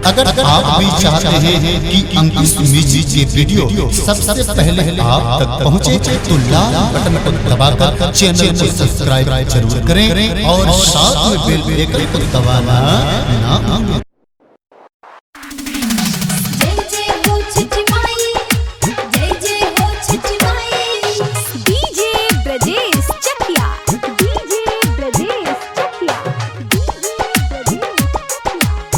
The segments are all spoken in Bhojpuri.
अगर आप भी चाहते हैं कि अंकुश म्यूजिक के वीडियो सबसे पहले आप तक पहुंचे तो लाल बटन को दबाकर चैनल को सब्सक्राइब जरूर करें और साथ में बेल आइकन को दबाना ना भूलें जय जय हो छठी माई जय जय हो छठी माई डीजे ब्रजेश चकिया डीजे ब्रजेश चकिया डीजे ब्रजेश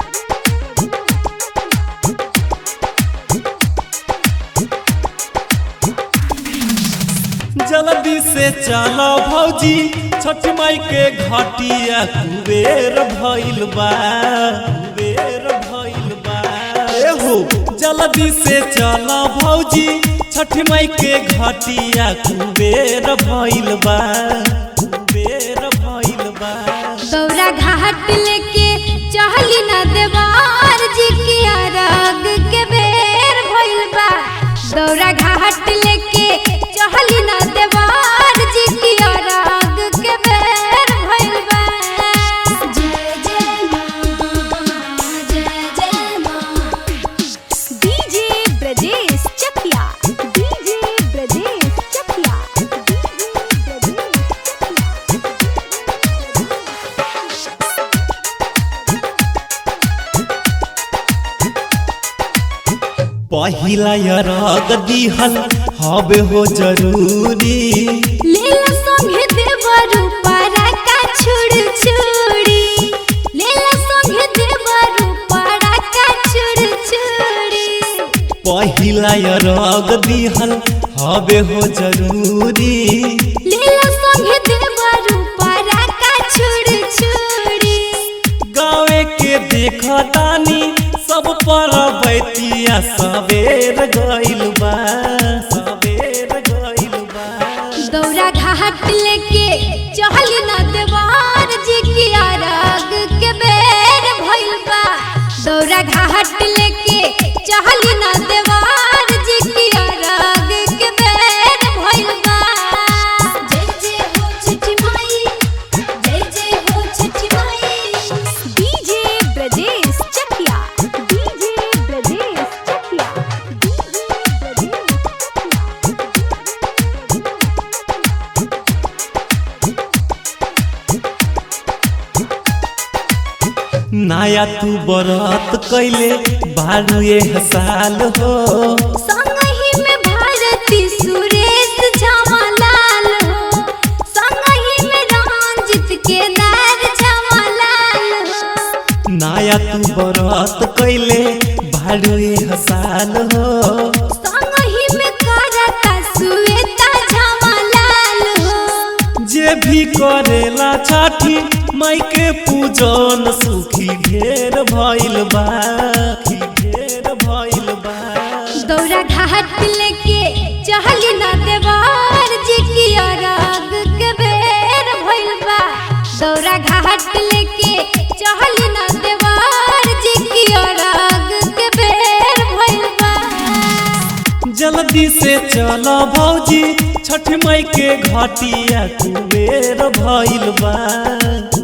जल्दी से चलो भौजी छठ माई के घाटिया कुबेर भइल बा कुबेर भइल बा ए हो जल्दी से चलो भौजी छठ माई के घाटिया कुबेर भइल बा कुबेर भइल बा दौरा घाट लेके चहली न देवार जी की अरग के बेर भइल बा दौरा घाट लेके चहली न देवार जी की अरग के बेर भइल बा जय जय मां जय जय मां डीजे ब्रजेश चकिया डीजे ब्रजेश चकिया डीजे ब्रजेश पहिला यरग दिहल हबे हो जरूरी लेला संगे देवरु पारा का छुड़ छुड़ी लेला संगे देवरु पारा का छुड़ छुड़ी पहिला यरग दिहल हबे हो जरूरी लेला संगे देवरु पारा का छुड़ छुड़ी गावे के देखतानी सब पर बैतिया सवेर गइल बा सवेर गइल बा दौरा घाट लेके चहल न देवार जी की अरग के बेर भइल बा दौरा घाट लेके चहल न देवार जी की अरग के बेर भइल बा जय जय हो छठी माई जय जय हो छठी माई डीजे ब्रजेश चकिया डीजे ब्रजेश चकिया डीजे ब्रजेश नया तू बरत कैले बारू ये साल हो संगही में भारती सुरेश झमलाल हो संगही में रंजित केदार झमलाल हो नया तू बरत कैले बारू ये साल हो संगही में करता सुवेता झमलाल हो जे भी करेला छठी माई के पूजन सुखी ढेर भइल बा ढेर भइल बा दौरा घाट लेके चहल न देवार जी की अरग के बेर भइल बा दौरा घाट लेके चहल न देवार जी की अरग के बेर भइल बा जल्दी से चलो भौजी छठ माई के घाटिया कुबेर भइल बा